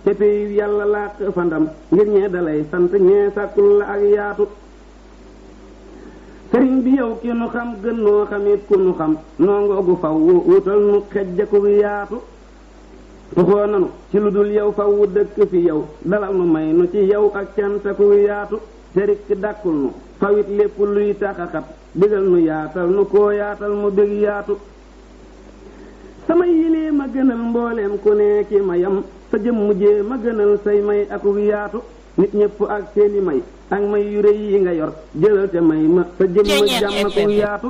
te péyu yàlla làq fa ndam ngir ñee dalay sant ñee sàkkul la ak yaatu sëriñ bi yow ki nu xam gën noo xamit ku nu xam noo ngoogu faw wutal nu xejjaku yaatu tuxoo nanu ci lu dul yow faw dëkk fi yow dalal nu may nu ci yow ak cantaku yaatu te rikk dàkkul nu fawit lépp luy taxaxat digal nu yaatal nu koo yaatal mu bég yaatu sama yilee ma gënal mbooleem ku ne ki mayam sa jëm mujjee ma gënal say may akuk yaatu nit ñépp ak seeni may ak may yu rëy yi nga yor jëlal te may ma sa jëm ma jàmm ku yaatu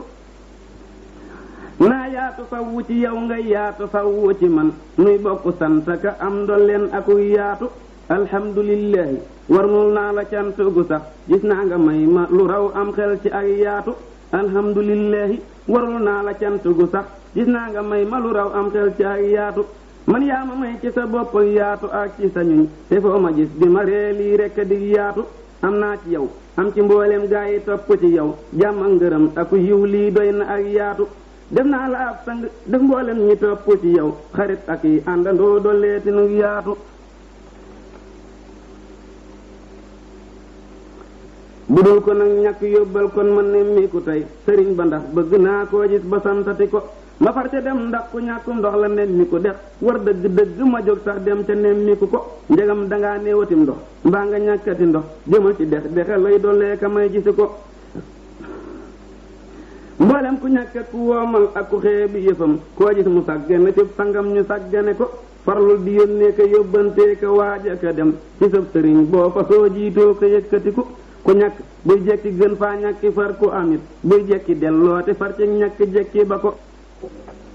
naa yaatu fawwu ci yow nga yaatu fawwu ci man nuy bokk sant ka am ndolleen akuk yaatu alhamdulillahi warnul naa la cant gu sax gis naa nga may ma lu raw am xel ci ak yaatu alhamdulillahi warul naa la cant gu sax gis naa nga may ma lu raw am xel ci ak yaatu man yaa ma may ci sa bopp yaatu ak ci sa ñuñ te foo ma gis di ma ree lii rekk di yaatu am naa ci yow am ci mboolem gaa yi topp ci yow jàmm ak ngërëm ak yiw lii doy na ak yaatu def naa la ab sang def mboolem ñi topp ci yow xarit ak yi àndandoo dolleeti nu yaatu bu dul ko nag ñàkk yóbbal kon ma nemmiku tey sëriñ ba ndax bëgg naa koo gis ba santati ko ma far ca dem ndax ku ñàkkum ndox la nemmiku dex war dëgg dëgg ma jóg sax dem ca nemmiku ko njegam dangaa néewatim ndox mbaa nga ñàkkati ndox jëmal ci dex dexe lay dollee ka may gisi ko mboolem ku ñàkk ku woomal ak ku xee bi yëfam koo gis mu sàggane ci sangam ñu sàggane ko farlul di yónnee ka yóbbantee ka waaja ka dem ci sab sëriñ boo fa soo jiitoo ko yëkkatiku ku ñàkk buy jekki gën faa ñàkki far ku amit buy jekki delloote far ci ñàkk jekki ba ko